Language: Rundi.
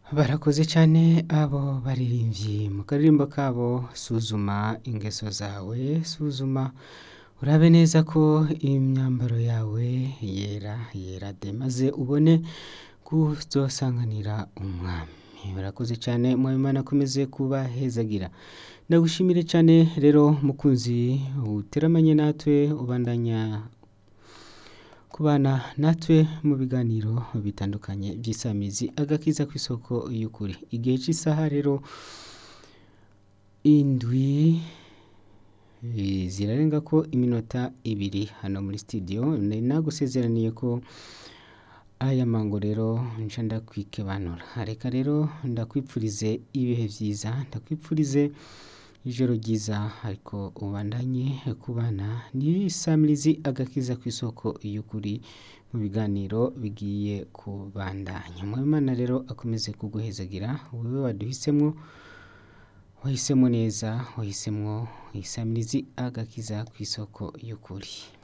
barakoze cyane abo baririmbyi mu karirimbo kabo suzuma ingeso zawe suzuma urabe neza ko imyambaro yawe yera yera de maze ubone kuzosanganira umwami barakoze cyane mwabimana akomeze kubahezagira ndagushimire cyane rero mukunzi uteramanye natwe ubandanya kubana natwe mu biganiro bitandukanye by'isamizi agakiza ku isoko y'ukuri igihe cy'isaha rero indwi eh, zirarenga ko iminota ibiri hano muri studio nari nagusezeraniye ko aya mango rero nca ndakwikebanura reka rero ndakwipfurize ibihe byiza ndakwipfurize ijoro ryiza ariko ubandanye kubana n'isamirizi agakiza ku isoko y'ukuri mu biganiro bigiye kubandanya mwimana rero akomeze kuguhezagira wowe waduhisemo wahisemo neza wahisemo isamirizi agakiza ku isoko y'ukuri